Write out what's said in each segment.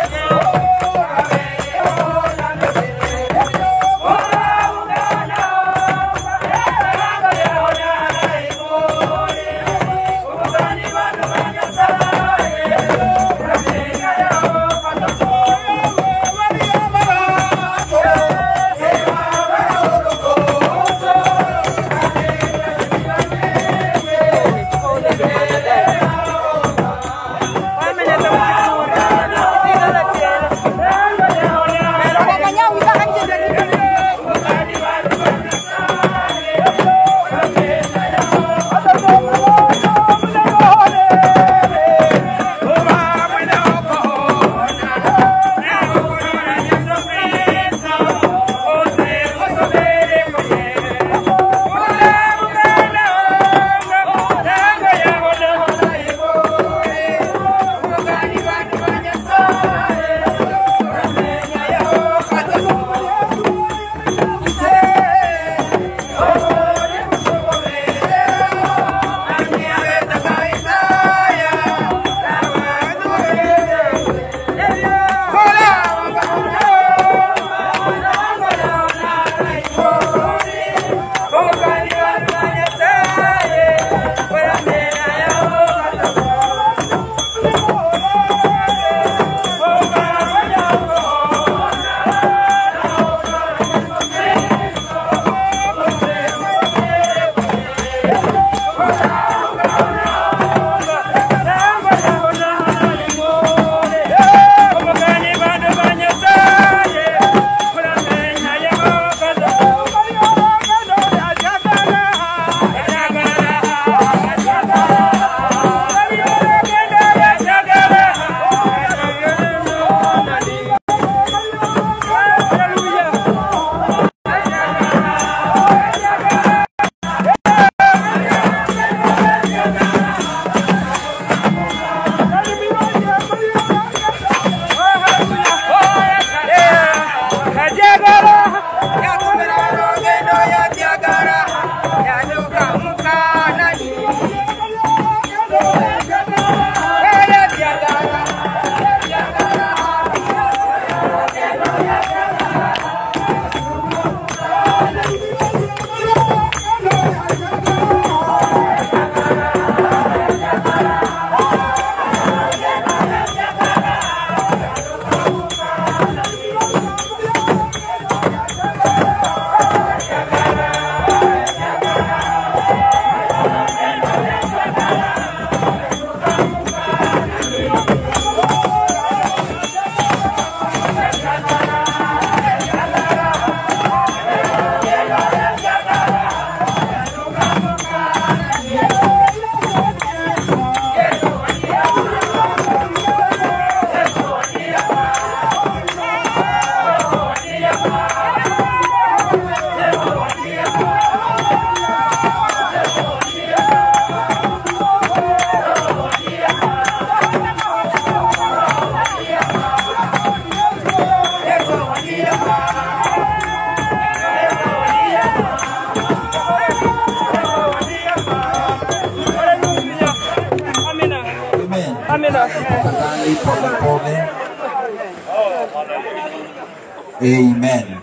tafadhali polepole. Amen.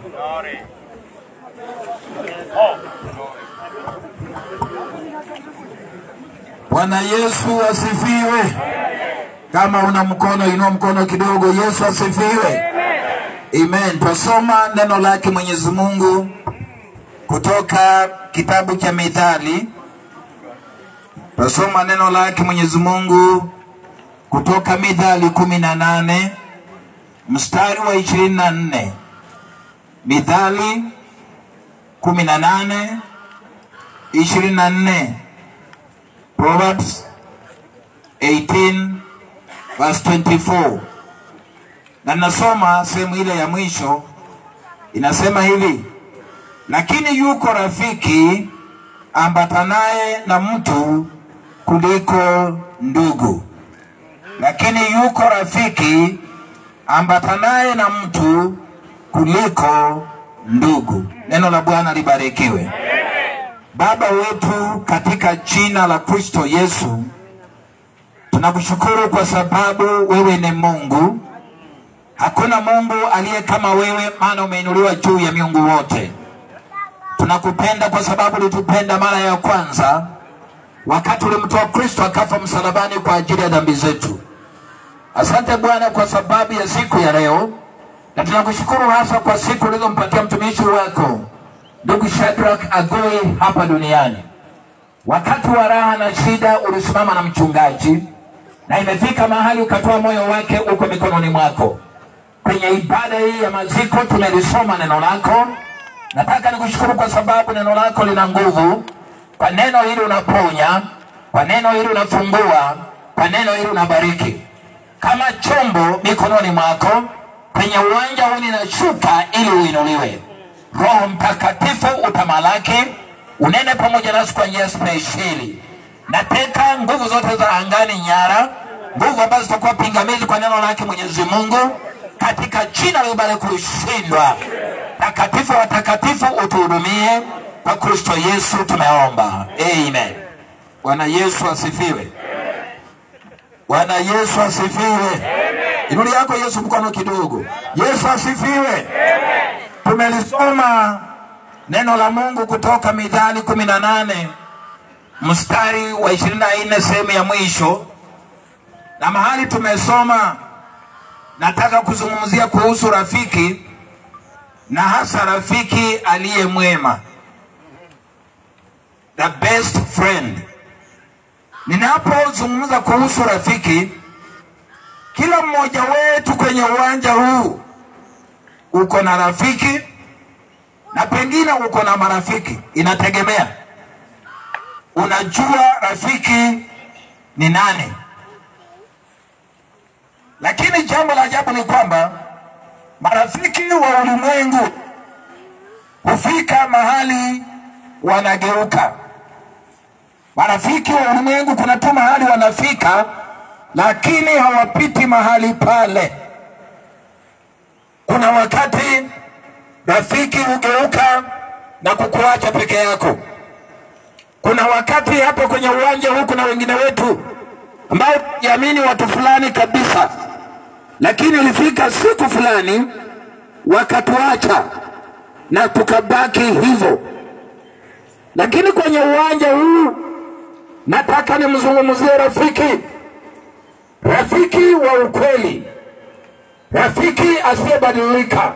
Bwana Yesu asifiwe. Kama una mkono, inua mkono kidogo. Yesu asifiwe. Amen. Twasoma neno lake Mwenyezi Mungu kutoka kitabu cha Mithali. Twasoma neno lake Mwenyezi Mungu kutoka Mithali kumi na nane mstari wa ishirini na nne Mithali kumi na nane ishirini na nne Proverbs 18 verse 24 na nasoma sehemu ile ya mwisho inasema hivi lakini yuko rafiki ambatanaye na mtu kuliko ndugu lakini yuko rafiki ambatanaye na mtu kuliko ndugu. Neno la Bwana libarikiwe. Baba wetu, katika jina la Kristo Yesu, tunakushukuru kwa sababu wewe ni Mungu Hakuna Mungu aliye kama wewe, maana umeinuliwa juu ya miungu wote. Tunakupenda kwa sababu ulitupenda mara ya kwanza wakati ulimtoa Kristo akafa msalabani kwa ajili ya dhambi zetu. Asante Bwana kwa sababu ya siku ya leo, na tunakushukuru hasa kwa siku ulizompatia mtumishi wako ndugu Shadrach Agoi hapa duniani. Wakati wa raha na shida ulisimama na mchungaji, na imefika mahali ukatoa moyo wake uko mikononi mwako. Kwenye ibada hii ya maziko tumelisoma neno lako. Nataka nikushukuru kwa sababu neno lako lina nguvu. Kwa neno hili unaponya, kwa neno hili unafungua, kwa neno hili unabariki. Kama chombo mikononi mwako, kwenye uwanja huu ninashuka ili uinuliwe. Roho Mtakatifu utamalaki, unene pamoja nasi kwa njia spesheli. Nateka nguvu zote za angani nyara, nguvu ambazo zitakuwa pingamizi kwa neno lake Mwenyezi Mungu, katika jina la Baba kushindwa. Takatifu wa takatifu utuhudumie, kwa Kristo Yesu tumeomba, amen. Bwana Yesu asifiwe. Bwana Yesu asifiwe. Inuli yako Yesu mkono kidogo. Yesu asifiwe. Tumelisoma neno la Mungu kutoka Mithali kumi na nane mstari wa ishirini na nne sehemu ya mwisho, na mahali tumesoma, nataka kuzungumzia kuhusu rafiki na hasa rafiki aliye mwema, the best friend. Ninapozungumza kuhusu rafiki, kila mmoja wetu kwenye uwanja huu uko na rafiki na pengine uko na marafiki, inategemea unajua rafiki ni nani. Lakini jambo la ajabu ni kwamba marafiki wa ulimwengu hufika mahali wanageuka. Marafiki wa ulimwengu kuna tu mahali wanafika, lakini hawapiti mahali pale. Kuna wakati rafiki hugeuka na kukuacha peke yako. Kuna wakati hapo kwenye uwanja huu kuna wengine wetu ambao jamini watu fulani kabisa, lakini ilifika siku fulani wakatuacha na tukabaki hivyo. Lakini kwenye uwanja huu nataka nimzungumzie rafiki, rafiki wa ukweli, rafiki asiyebadilika,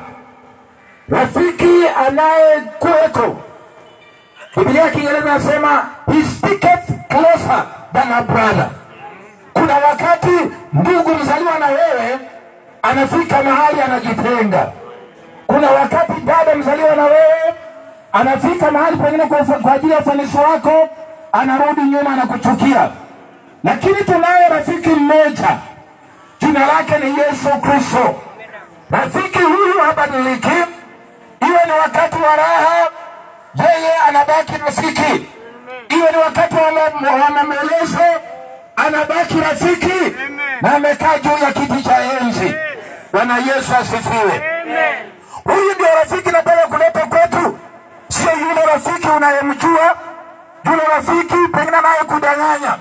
rafiki anayekuweko. Biblia ya Kiingereza nasema he sticketh closer than a brother. Kuna wakati ndugu mzaliwa na wewe anafika mahali anajitenga. Kuna wakati dada mzaliwa na wewe anafika mahali pengine kwa, kwa ajili ya ufanisi wako anarudi nyuma na kuchukia. Lakini tunaye rafiki mmoja, jina lake ni Yesu Kristo. Rafiki huyu habadiliki, iwe ni wakati wa raha, yeye anabaki rafiki, iwe ni wakati wa ma- wa maombolezo, anabaki rafiki na amekaa juu ya kiti cha enzi. Bwana Yesu asifiwe. Huyu ndio rafiki nataka kuleta kwetu, sio yule rafiki unayemjua, yule rafiki pengine anayekudanganya.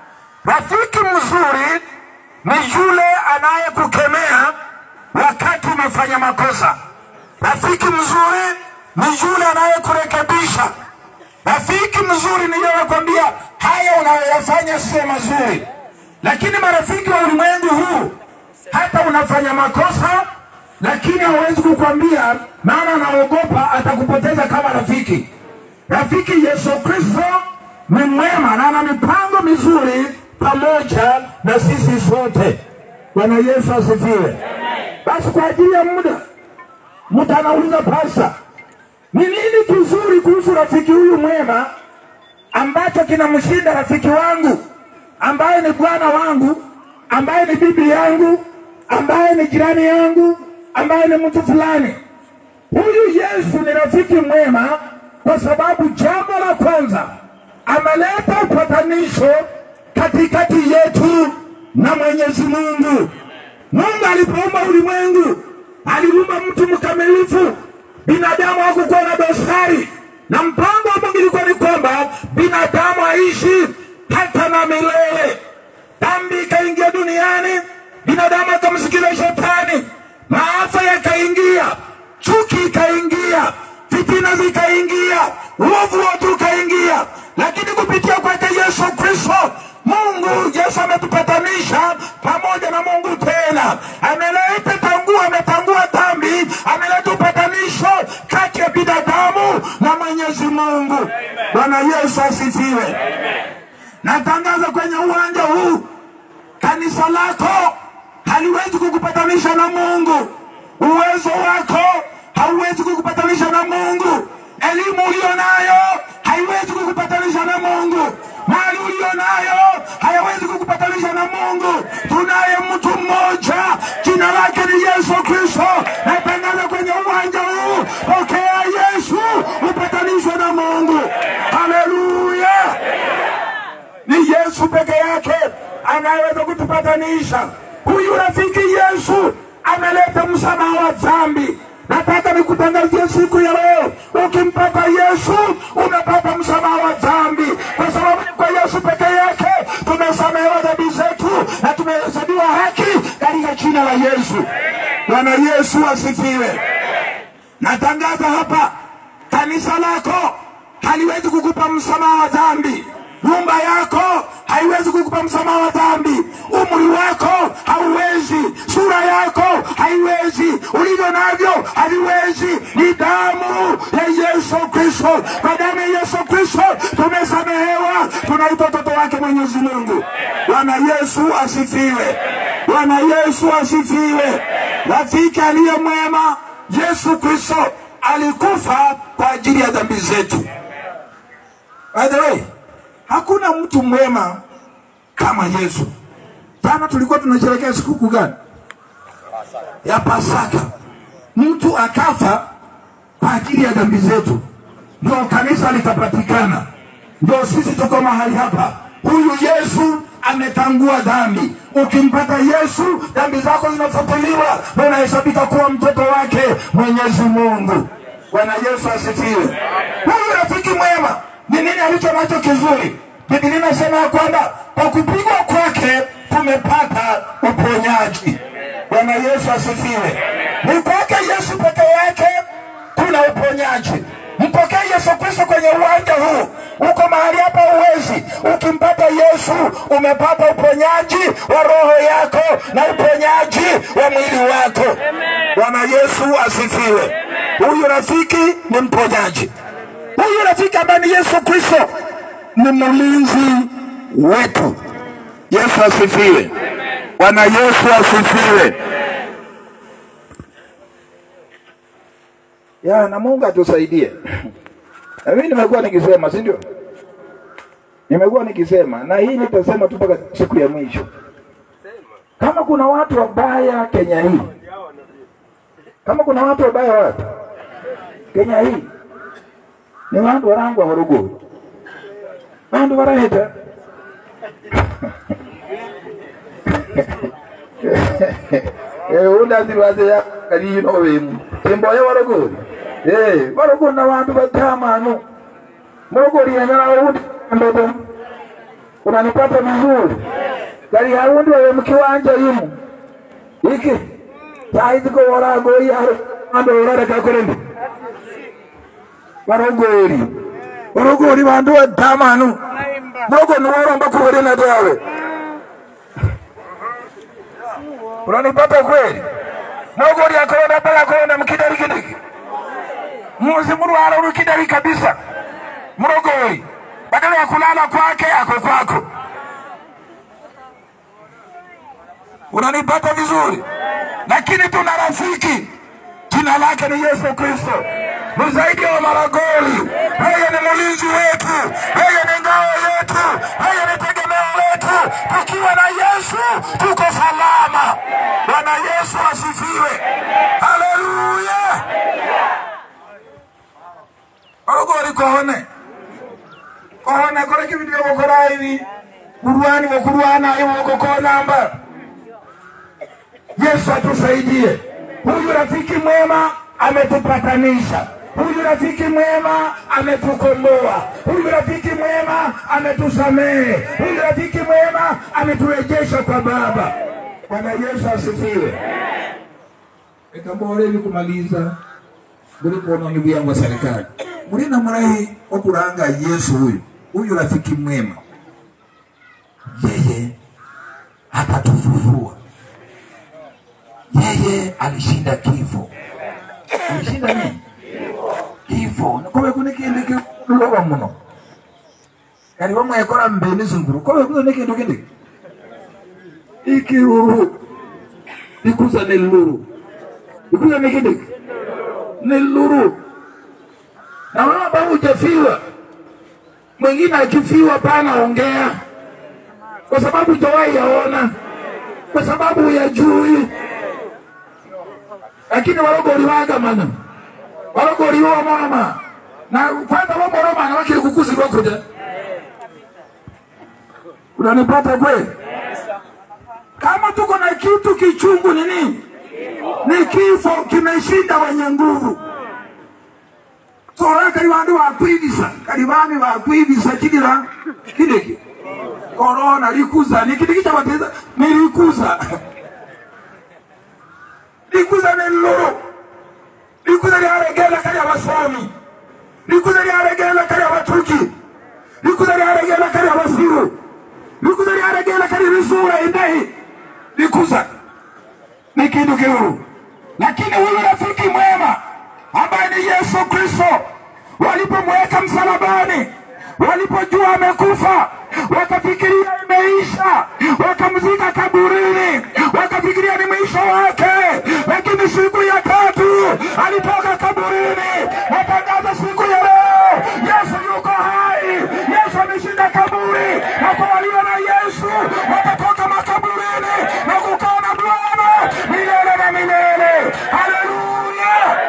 Rafiki mzuri ni yule anayekukemea wakati umefanya makosa. Rafiki mzuri ni yule anayekurekebisha. Rafiki mzuri ni yule anakwambia haya unayoyafanya sio mazuri. Lakini marafiki wa ulimwengu huu, hata unafanya makosa, lakini hawezi kukwambia, maana anaogopa atakupoteza kama rafiki. Rafiki Yesu Kristo ni mwema na ana mipango mizuri pamoja na sisi sote. Bwana Yesu asifiwe. Basi kwa ajili ya muda, mtu anauliza pasa, ni nini kizuri kuhusu rafiki huyu mwema ambacho kinamshinda rafiki wangu ambaye ni bwana wangu ambaye ni bibi yangu ambaye ni jirani yangu ambaye ni mtu fulani. Huyu Yesu ni rafiki mwema kwa sababu jambo la kwanza ameleta upatanisho katikati yetu na Mwenyezi Mungu. Mungu alipoumba ulimwengu aliumba mtu mkamilifu, binadamu hakukuwa na dosari, na mpango wa Mungu ilikuwa ni kwamba binadamu aishi hata na milele. Dhambi ikaingia duniani, binadamu akamsikiza shetani, maafa ikaingia, chuki ikaingia, fitina zikaingia, uovu wote ukaingia, lakini kupitia kwake Yesu Kristo Mungu Yesu ametupatanisha pamoja na Mungu tena, ameleta tangu, ametangua dhambi, ameleta upatanisho kati ya binadamu na Mwenyezi Mungu. Bwana Yesu asifiwe. Natangaza kwenye uwanja huu, kanisa lako haliwezi kukupatanisha na Mungu. Uwezo wako hauwezi kukupatanisha na Mungu. Elimu uliyo nayo haiwezi kukupatanisha na Mungu. Mali uliyo nayo hayawezi kukupatanisha na Mungu. Tunaye mtu mmoja, jina lake ni Yesu Kristo. Natangaza kwenye uwanja huu, pokea Yesu, upatanishwe na Mungu. Haleluya! Ni Yesu peke yake anayeweza kutupatanisha. Huyu rafiki Yesu ameleta msamaha wa dhambi. Nataka nikutangazie siku ya leo, ukimpata Yesu umepata msamaha wa dhambi, kwa sababu ni kwa Yesu peke yake tumesamehewa dhambi zetu na tumehesabiwa haki katika jina la Yesu. Bwana Yesu asifiwe. Natangaza hapa, kanisa lako haliwezi kukupa msamaha wa dhambi. Nyumba yako haiwezi kukupa msamaha wa dhambi. Umri wako hauwezi, sura yako haiwezi, ulivyo navyo haviwezi. Ni damu ya Yesu Kristo. Kwa damu ya Yesu Kristo tumesamehewa, tunaitwa watoto wake Mwenyezi Mungu. Bwana Yesu asifiwe. Bwana Yesu asifiwe. Rafiki aliye mwema, Yesu Kristo alikufa kwa ajili ya dhambi zetu. By the way, hakuna mtu mwema kama Yesu. Jana tulikuwa tunasherehekea sikukuu gani? Ya Pasaka. Mtu akafa kwa ajili ya dhambi zetu, ndio kanisa likapatikana, ndio sisi tuko mahali hapa. Huyu Yesu ametangua dhambi. Ukimpata Yesu, dhambi zako zinafutiliwa na unahesabika kuwa mtoto wake Mwenyezi Mungu. Bwana Yesu asifiwe. Huyu rafiki mwema ni nini alicho nacho kizuri? Biblia inasema ya kwamba kwa kupigwa kwake tumepata uponyaji. Bwana Yesu asifiwe. Ni kwake Yesu peke yake kuna uponyaji. Mpokee Yesu Kristo kwenye uwanja huu. Uko mahali hapa uwezi, ukimpata Yesu umepata uponyaji wa roho yako na uponyaji wa mwili wako. Bwana Yesu asifiwe. Huyu rafiki ni mponyaji. Huyu rafiki ambaye ni Yesu Kristo ni mlinzi wetu. Yesu asifiwe. Bwana Yesu asifiwe. Ya, na Mungu atusaidie. Na mimi nimekuwa nikisema, si ndio? Nimekuwa nikisema na hii nitasema tu mpaka siku ya mwisho. Kama kuna watu wabaya Kenya hii, kama kuna watu wabaya wapi Kenya hii, ni wandu warangwa Morogoro, wandu waraheta undazirwaze ya kalino wemu timboya warogori eh warogori na wandu batamanu morogori yanyala undi ndoto unanipata vizuri gari haundi wewe mkiwanja imu iki saiziko warago yaro ando orara kakorende warogori warogori vandu vatamanu morogori niworomba kuwerena tawe unanipata kweli mogori akorona mpaka akorona mkidari kidiki muzi murwara uri kidari kabisa mrogori badala ya kulala kwake ako kwako unanipata vizuri lakini tuna rafiki jina lake ni yesu kristo ni zaidi ya maragoli yeye ni mlinzi wetu yeye ni ngao yetu yeye ni tegemeo letu tukiwa na yesu tuko salama bwana yesu asifiwe haleluya orogori kohone kohone koreki bintu byogokora ibi kurwani wokurwana iwogokonamba yesu atusaidie huyu rafiki mwema ametupatanisha huyu rafiki mwema ametukomboa huyu rafiki mwema ametusamehe huyu rafiki mwema ameturejesha kwa baba bwana yesu asifiwe ikambora hivi kumaliza mlipoona ndugu yangu wa serikali mlina murahi wa kuranga Yesu huyu huyu rafiki mwema, yeye atatufufua. Yeye alishinda kifo. Alishinda nini? Kifo. Kobe kune kindi kiloba muno kali bamwekora mbene zunguru kobe kune kindu kindi ikiruru ikuza neluru ikuza nikindi neluru na wewe ambao hujafiwa, mwingine akifiwa pana ongea, kwa sababu hujawahi yaona, kwa sababu huyajui. Lakini walogoliwaga mana walogoliwa mama na kwanza wamoromana wakili kukuzirwa kuja unanipata kweli? Kama tuko na kitu kichungu ni nini? Ni kifo kimeshinda wenye nguvu tora kali bandu bakwibisa kali bami bakwibisa kidira kideki korona likuza ni kidiki cha bateza ni likuza likuza ni loro likuza lyaregela kali abasomi likuza lyaregela kali abatuki likuza lyaregela kali abasiru likuza lyaregela kali risura indahi likuza ni kindu kiuru lakini huyu rafiki mwema ambaye ni Yesu Kristo, walipomweka msalabani, walipojua amekufa, wakafikiria imeisha, wakamzika kaburini, wakafikiria ni mwisho wake. Lakini siku ya tatu alitoka kaburini, natangaza siku ya leo, Yesu yuko hai, Yesu ameshinda kaburi, na kwa walio na Yesu watatoka makaburini na kukaa na Bwana milele na milele. Haleluya!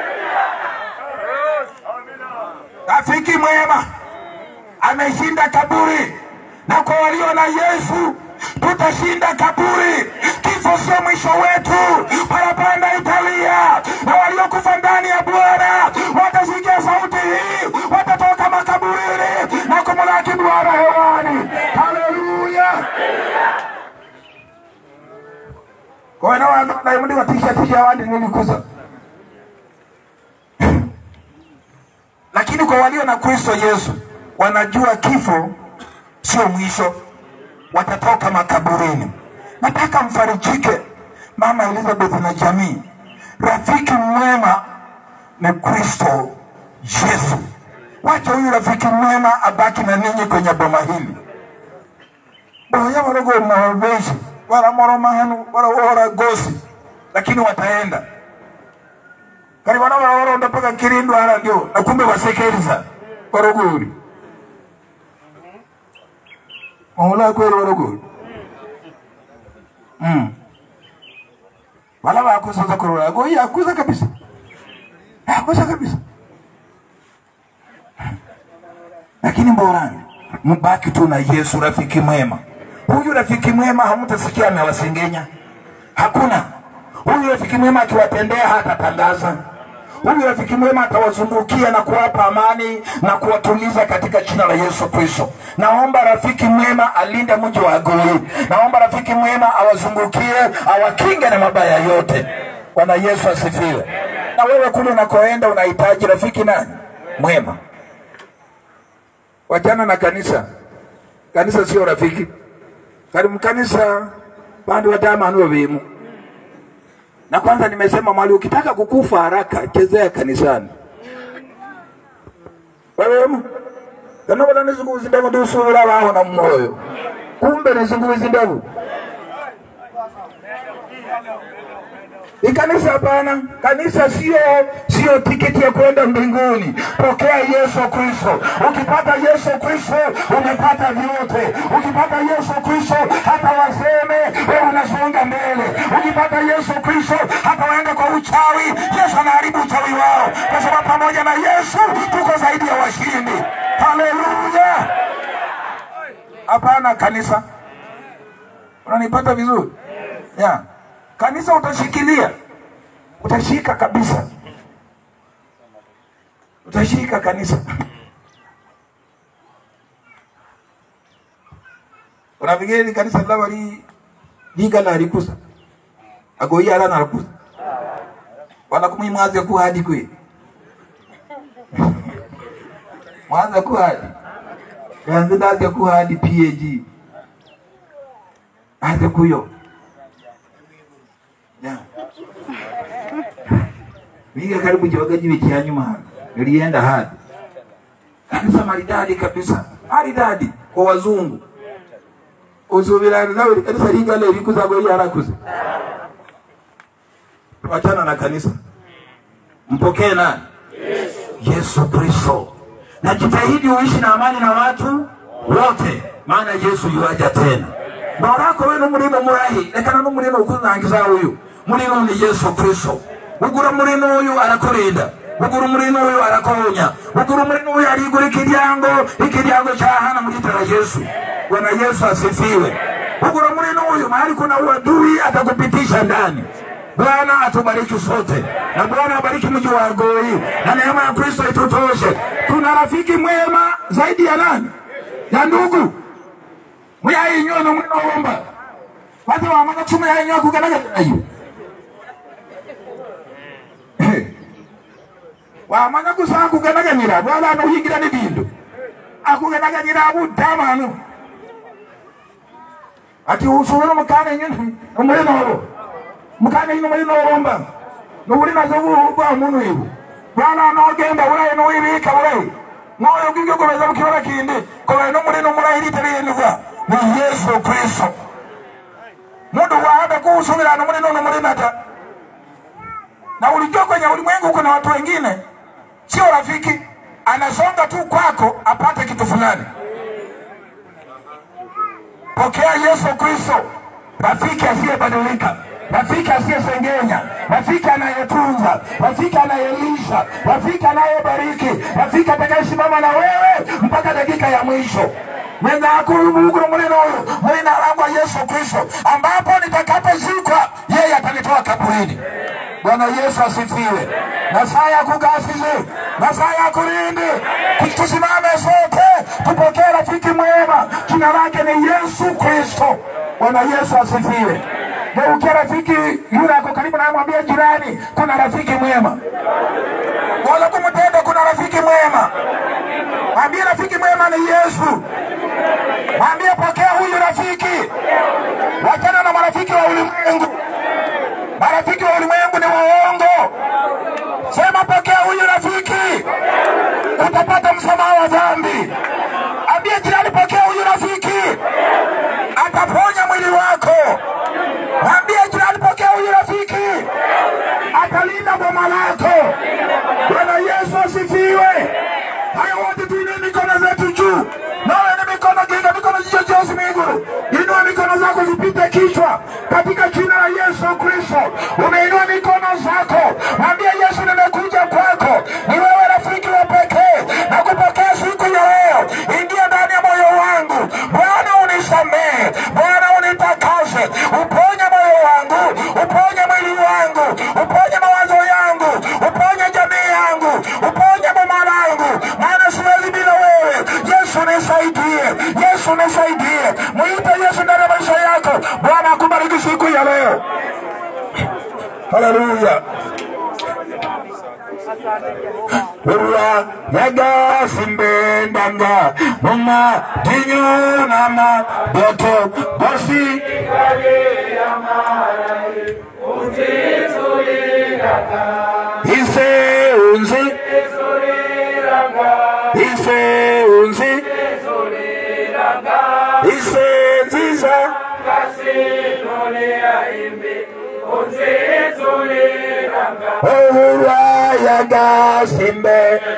Rafiki mwema ameshinda kaburi, na kwa walio na Yesu tutashinda kaburi. Kifo sio mwisho wetu, parapanda italia, na waliokufa ndani ya Bwana watasikia sauti hii, watatoka makaburini na kumlaki Bwana hewani. Haleluya! kwa hiyo na naimudi watisha tisha wandi nilikuza lakini kwa walio na Kristo Yesu wanajua kifo sio mwisho, watatoka makaburini. Nataka mfarijike Mama Elizabeth na jamii, rafiki mwema ni Kristo Yesu. Wacha huyu rafiki mwema abaki na ninyi kwenye boma hili boya walogo mawabeshi waramoroma hanu warawora gosi, lakini wataenda kali wana waoronda paka kirindu hala ndio na kumbe wasekeriza warogori maula kweli warogori mm. wala wakusoza kurora go yakuza kabisa yakuza kabisa lakini mborani mbaki tu na Yesu rafiki mwema. Huyu rafiki mwema hamtasikia amewasengenya, hakuna. Huyu rafiki mwema akiwatendea hatatangaza. Huyu rafiki mwema atawazungukia na kuwapa amani na kuwatuliza katika jina la Yesu Kristo. Naomba rafiki mwema alinde mji wa Goi. Naomba rafiki mwema awazungukie, awakinge na mabaya yote. Bwana Yesu asifiwe. Na wewe kule unakoenda unahitaji rafiki nani? Mwema. Wachana na kanisa. Kanisa sio rafiki. Kali mkanisa bandu watamanu wabimu. Na kwanza nimesema mwali, ukitaka kukufa haraka chezea kanisani. Wewe kanobona nizunguzi ndavu ndusubira baho na moyo. Kumbe nizunguzi ndavu. Ni kanisa hapana. Kanisa sio sio tiketi ya kwenda mbinguni. Pokea Yesu Kristo. Ukipata Yesu Kristo umepata vyote. Ukipata Yesu Kristo hata waseme wewe unasonga mbele. Ukipata Yesu Kristo hata waende kwa uchawi, Yesu anaharibu uchawi wao, kwa sababu pamoja na Yesu tuko zaidi ya washindi. Haleluya! Hapana kanisa, unanipata vizuri? Yeah. Kanisa utashikilia, utashika kabisa, utashika kanisa. Unafikiri kanisa laba li liga na likusa agoia ala na likusa wanakumwi mwaze kuhadi kwe mwaza kuhadi ganze ndaze kuhadi pag aze kuyo Yeah. Miga karibu kiwaga jiwe cha nyuma hapa. Nilienda hadi. Kanisa maridadi kabisa. Maridadi kwa wazungu. Usubira nawe kanisa linga leo likuza kwa harakuze. Wachana na kanisa. Mpokee nani? Yesu Kristo. Na jitahidi uishi na amani na watu wote, maana Yesu yuaja tena. Barako wenu mulino murahi, lekana no mulino ukuzangiza uyu. Mulino ni Yesu Kristo. Ugura mulino uyu arakurinda. Ugura mulino uyu arakonya. Ugura mulino uyu arigura ikiryango, ikiryango cha hana mujitara Yesu. Bwana Yesu asifiwe. Ugura mulino uyu mahali kuna uadui atakupitisha ndani. Bwana atubariki sote na Bwana abariki mji wa Goi na neema ya Kristo itutoshe. Tuna rafiki mwema zaidi ya nani? Ya ndugu muyayinyo no mwino womba wate wamanga chuma yayinyo kuganaga ayo wamanga kusanga kuganaganyira bwala no higira ni bindu akuganaganyira abutamanu ati usubira mukana nyine umurino wabo mukana nyine umurino womba nuburi nazo bwa muntu ibu bwana nogenda uraye nuwibika uraye moyo gwibyo gomeza mukibara kindi kobaye n'umurino murahiritariyendwa ni yesu kristo mundu waada kuusubirana mulino nomulinata na ulijua kwenye ulimwengu kuna watu wengine sio rafiki anasonga tu kwako apate kitu fulani pokea yesu kristo rafiki asiyebadilika rafiki asiyesengenya rafiki anayetunza rafiki anayelisha rafiki anayebariki rafiki atakayesimama na wewe mpaka dakika ya mwisho ninakuuguru mulino huyu mulina alangwa yesu kristo ambapo nitakapozikwa yeye atanitoa kaburini bwana yesu asifiwe na saa ya kugasizi na saa ya kulindi tusimame sote tupokee rafiki mwema jina lake ni yesu kristo bwana yesu asifiwe geukia rafiki yule ako karibu na mwambie jirani kuna rafiki mwema wala kumtenda kuna rafiki mwema mwambie rafiki mwema ni yesu mwambie pokea huyu rafiki wachana na marafiki wa ulimwengu marafiki wa ulimwengu ni waongo sema pokea huyu rafiki utapata msamaha wa dhambi ambie jirani pokea huyu rafiki ataponya mwili wako mwambie jirani pokea huyu rafiki atalinda boma lako bwana yesu asifiwe hayo wote tuinue mikono zetu juu nawe ni mikono ginga mikono jicho jeusi miguru inua mikono zako zipite kichwa katika jina la yesu kristo umeinua mikono zako mwambie yesu nimekuja kwako ni wewe rafiki wa pekee na kupokea siku ya leo ingia ndani ya moyo wangu bwana unisamehe bwana unitakase uponye moyo wangu uponye mwili wangu uponye mawazo yangu uponye jamii yangu uponye boma langu maana siwezi bila wewe yesu nisaidie yesu nisaidie mwite yesu ndani ya maisha yako bwana akubariki siku ya leo haleluya Urwa yagasimbendanga muma tinyunama doto bosi ise unzi ise unzi ise nziza urwa yagasimbe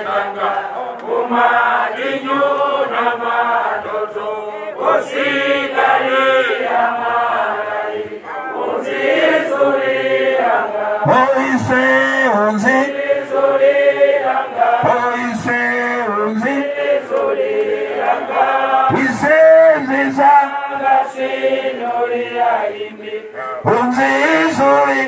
Oise unzi Oise unzi Ise nziza Unzi zuri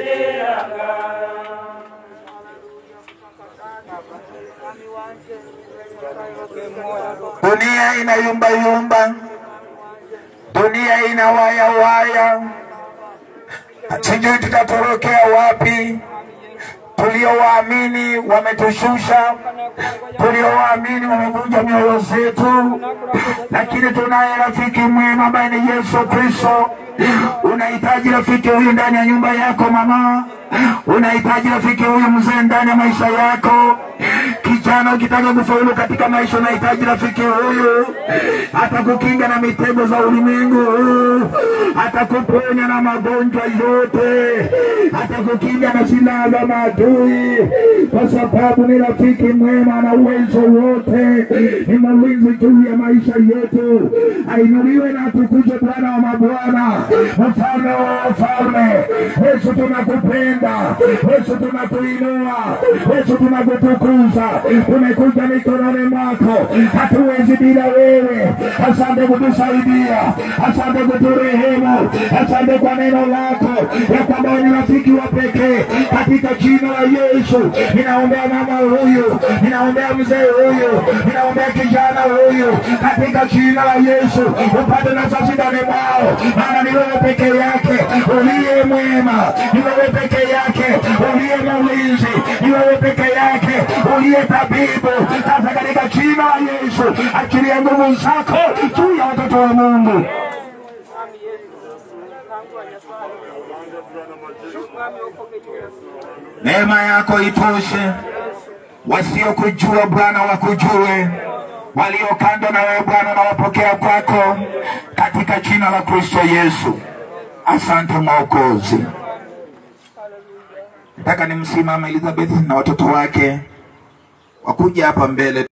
Dunia ina yumba yumba, dunia ina waya waya, sijui tutatorokea wapi. tuliowaamini wametushusha, tuliowaamini wamevunja mioyo zetu, lakini tunaye rafiki mwema ambaye ni Yesu Kristo. Unahitaji rafiki huyu ndani ya nyumba yako mama, unahitaji rafiki huyu mzee ndani ya maisha yako. Kijana, ukitaka kufaulu katika maisha, unahitaji rafiki huyu, atakukinga na mitego za ulimwengu, atakuponya na magonjwa yote, atakukinga na silaha za maadui, kwa sababu ni rafiki mwema na uwezo wote, ni mlinzi juu ya maisha yetu. Ainuliwe na atukuzwe Bwana wa mabwana, mfalme wa wafalme. Yesu, tunakupenda Yesu, tunakuinua Yesu, tunakutukuza. Tumekuja mikononi mwako, hatuwezi bila wewe. Asante kutusaidia, asante kuturehemu, asante kwa neno lako ya kwamba ni rafiki wa pekee. Katika jina la Yesu ninaombea mama huyu, ninaombea mzee huyu, ninaombea kijana huyu, katika jina la Yesu upate nafasi ndani mwao, maana ni wewe peke yake uliye mwema, ni wewe peke yake uliye mlinzi, ni wewe peke yake uliye tabibu. Sasa katika jina la Yesu achilia nguvu zako juu ya watoto wa Mungu. Neema yako itoshe, wasiokujua Bwana wakujue, walio kando na wewe Bwana nawapokea kwako, katika jina la Kristo Yesu. Asante Mwokozi. Nataka nimsimame Elizabeth na watoto wake wakuja hapa mbele.